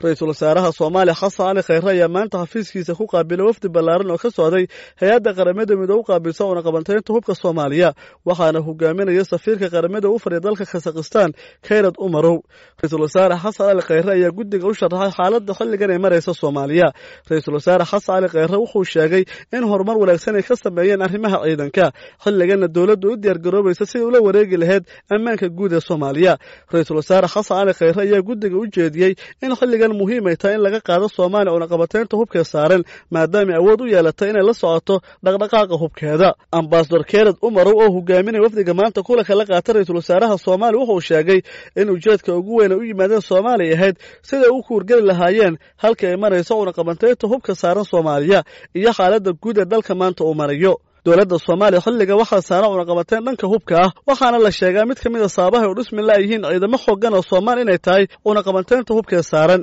ra-iisul wasaaraha soomaaliya xasan cali khayre ayaa maanta xafiiskiisa ku qaabilay wafdi ballaaran oo ka socday hay-adda qaramada midoobe u qaabilsa uuna qabantaynta hubka soomaaliya waxaana hogaaminaya safiirka qaramada u fadhiya dalka khasakhistaan kayrad umarow ra-iisul wasaare xasan cali khayre ayaa guddiga u sharaxay xaaladda xilligan ay maraysa soomaaliya ra-iisul wasaare xasan cali khayre wuxuu sheegay in horumar wanaagsan ay ka sameeyeen arrimaha ciidanka xilliganna dowladdu u diyaargaroobaysa sidai ula wareegi lahayd ammaanka guud ee soomaaliya ra-iisul wasaare xasan cali khayre ayaa guddiga u jeediyey in xilligan muhiim ay tahay in laga qaado soomaaliya uuna qabateynta hubkee saaran maadaamay awood u yeelatay inay la socoto dhaqdhaqaaqa hubkeeda ambasador kerad umarow oo hogaaminaya wafdiga maanta kulanka la qaata ra-iisul wasaaraha soomaaliya wuxuu sheegay in ujeedka ugu weyn ay u yimaadeen soomaaliya ahayd siday u kuurgeli lahaayeen halka ay marayso uuna qabantaynta hubka saaran soomaaliya iyo xaaladda guud ee dalka maanta uu marayo dowladda soomaaliya xilliga waxaa saaran cunaqabateen dhanka hubka ah waxaana la sheegaa mid ka mid a sababahay u dhismi la'yihiin ciidamo xoogan oo soomaali inay tahay cunaqabateynta hubkee saaran